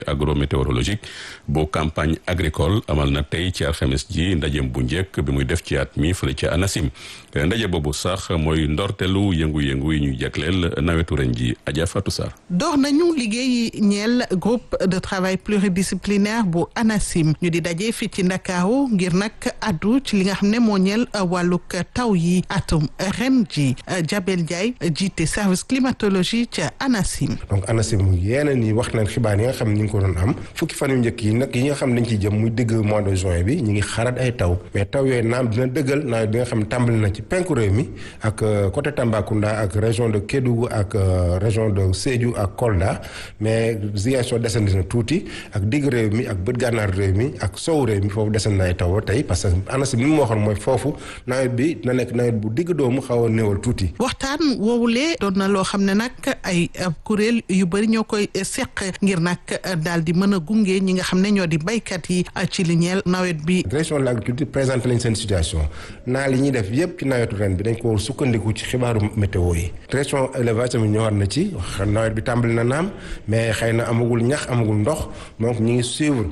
agrométéorologique bu campagne agricole amal na tey ci alxames ji ndajem bu njëkk bi muy def ci at mi fële ca ANACIM ndaje boobu sax mooy ndortelu yëngu-yëngu yi ñu jagleel nawetu ren ji Adja Fatou Sarr. door nañu liggéey ñeel groupe de travail pluridisciplinaire bu ANACIM ñu di daje fii ci Ndakaaru ngir nag addu ci li nga xam ne moo ñeel wàllug taw yi atum ren ji Jabel Ndiaye jiite service climatologie ca ANACIM. donc ANACIM yeneen yi wax nañ xibaar yi nga xam ne ñu ngi ko doon am fukki fan yu njëkk yi nag yi nga xam ne dañ ciy jëm muy digg mois de juin bi ñu ngi xarat ay taw mais taw yooyu naam dina dëggal nawet bi nga xam ne tàmbali na ci penku réew mi ak côté Tambacounda ak région de Kédougou ak région de Sédhiou ak Kolda mais Ziguinchor desandi na tuuti ak digg réew mi ak bët gànnaar réew mi ak sow réew mi foofu desandi na ay taw ba tey parce que ANACIM li mu waxoon mooy foofu nawet bi dina nekk nawet bu digg doomu xaw a néewal tuuti. waxtaan woowulee doon na loo xam ne nag ay kuréel yu bëri ñoo koy seq ngir nag daal di mën a gunge ñi nga xam ne ñoo di baykat yi ci li ñeel nawet bi. direction de l'agriculture présenté lañ seen situation naa li ñuy def yëpp ci nawetu ren bi dañ ko sukkandiku ci xibaaru météo yi. direction élevage tamit ñëwaat na ci wax nawet bi tàmbali na naam mais xëy na amagul ñax amagul ndox donc ñu ngi suivre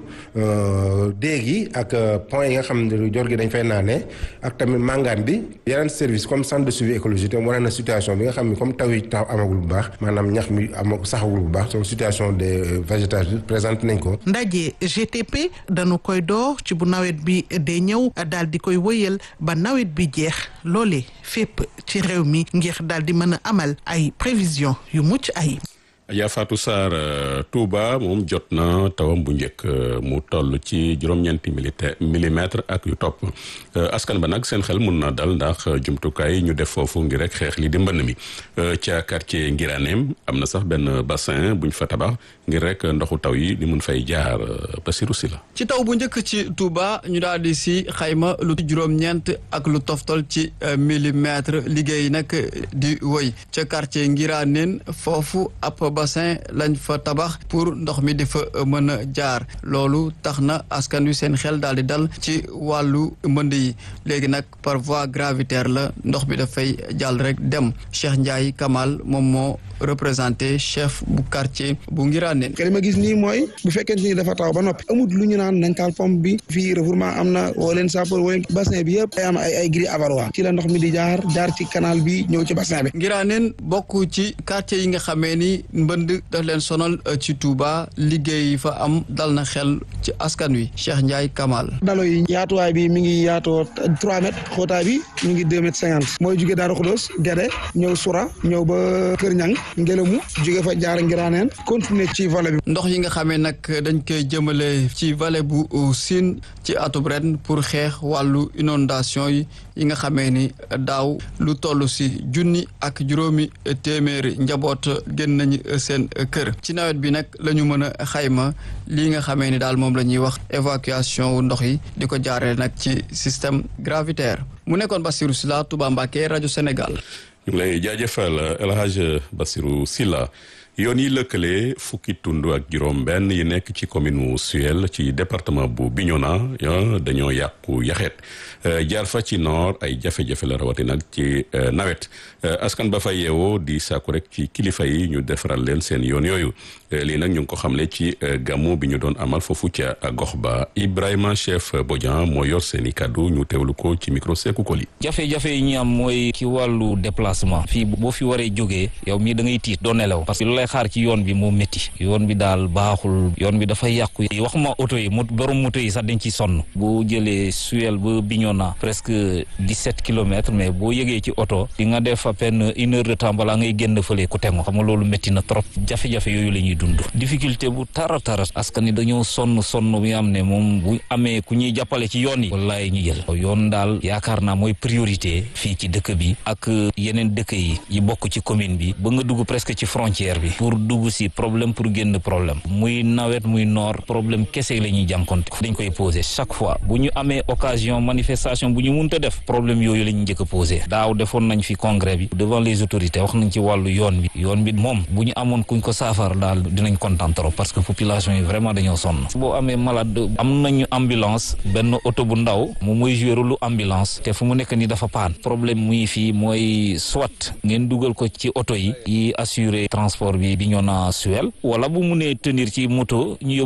déeg yi ak point yi nga xam ne jor gi dañ fay naanee ak tamit màngaan bi yeneen service comme centre de suivi écologique tam wane na situation bi nga xam ne comme taw yi taw amagul bu baax maanaam ñax mi am saxagul bu baax donc situation des végétation bi présenté nañ ko. ndaje GTP dañu koy door ci bu nawet bi dee ñëw daal di koy wëyal ba nawet bi jeex loolee fépp ci réew mi ngir daal di mën a amal ay prévision yu mucc ayib. Adja Fatou Sarr Touba moom jot na tawam bu njëkk mu toll ci juróom-ñeenti millimètre ak yu topp askan ba nag seen xel mun na dal ndax jumtukaay ñu def foofu ngir rek xeex li di mbënn mi ca quartier Ngiraneem am na sax benn bassin buñ fa tabax ngir rek ndoxu taw yi di mun fay jaar Basirou Sylla ci taw bu njëkk ci Touba ñu daal di si xayma lu juróom-ñeent ak lu toftol ci millimètre liggéey nag di woy ca quartier Ngiraneem foofu ab bassin lañ fa tabax pour ndox mi di fa mën a jaar loolu tax na askan wi seen xel daal di dal ci wàllu mbënd yi léegi nag par voie gravitaire la ndox bi dafay jàll rek dem Cheikh Ndiaye Kamal moom moo représenté chef bu quartier bu Ngiraaneen li ma gis nii mooy bu fekkente ni dafa taw ba noppi amut lu ñu naan nañ taal pompe bi fii refourement am na woo leen sapeur woo leen bassin bi yëpp ay am ay ay grille avarois ci la ndox mi di jaar jaar ci canal bi ñëw ci bassin bi Ngiraaneen bokk ci quartier yi nga xamee ni mbënd daf leen sonal ci Touba liggéey fa am dal na xel ci askan wi Cheikh Ndiaye Kamal dalo yi yaatuwaay bi mi ngi yaatoo trois mètres xóotaay bi mi ngi deux mètres cinquante mooy jóge Daaru Xudoos Gede ñëw Sura ñëw ba Kër Ñang ngelamu jóge fa jaar Ngiraaneen continuer ci vallée bi ndox yi nga xamee nag dañ koy jëmale ci vallée bu Sine ci atub ren pour xeex wàllu inondation yi yi nga xamee ni daaw lu toll si junni ak juróomi téeméeri njaboot génn nañu seen kër ci nawet bi nag la ñu mën a xayma lii nga xamee ni daal moom la ñuy wax évacuation wu ndox yi di ko jaaree nag ci système gravitaire mu nekkoon Bassirou Sylla Touba Mbacké rajo Sénégal. ñu ngi lay jaajëfal El Hadj Bassirou Sylla yoon yi lëkkale fukki tund ak juróom-benn yi nekk ci commune Suel ci département bu Bignona dañoo yàqu yaxeet jaar fa ci noor ay jafe-jafe la rawati nag ci nawet askan ba fa yeewoo di sàkku rek ci kilifa yi ñu defaral leen seen yoon yooyu lii nag ñu ngi ko xamle ci gàmmu bi ñu doon amal foofu ca gox ba Ibrahima Chef Bodian moo yor seen i kàddu ñu teewlu ko ci micro Seku Koli. jafe-jafe yi ñu am mooy ci wàllu déplacement fii boo fi waree jógee yow mii da ngay tiit doo nelaw parce que lu lay xaar ci yoon bi moo métti yoon bi daal baaxul yoon bi dafay yàqu waxuma oto yi mo borom moto yi sax dañ ci sonn boo jëlee Suel ba Bignona presque dix-sept kilomètres mais boo yëgee ci oto di nga def à peine une heure de temps balaa ngay génn fële ku tengo xam nga loolu métti na trop jafe-jafe yooyu la ñuy dund difficulté bu tara tara askan ni dañoo sonn sonn bi am ne moom bu amee ku ñuy jàppale ci yoon yi wallaay ñu jël yoon daal yaakaar naa mooy priorité fii ci dëkk bi ak yeneen dëkk yi yi bokk ci commune bi ba nga dugg presque ci frontière bi pour dugg si problème pour génn problème muy nawet muy noor problème kese la ñuy jànkonte dañ koy posé chaque fois bu ñu amee occasion manifestation bu ñu munta def problème yooyu la ñu njëkk a posé daaw defoon nañ fi congrès bi devant les autorités wax nañ ci wàllu yoon bi yoon bi moom bu ñu amoon kuñ ko saafara daal dinañ kontaan trop parce que population yi vraiment dañoo sonn boo amee malade am nañu ambulance benn oto bu ndaw moom mooy jouer lu ambulance te fu mu nekk ni dafa paan problème muy fii mooy soit ngeen dugal ko ci oto yi yi assurer transport bi bi ñoo na Suel wala bu munee tenir ci moto ñu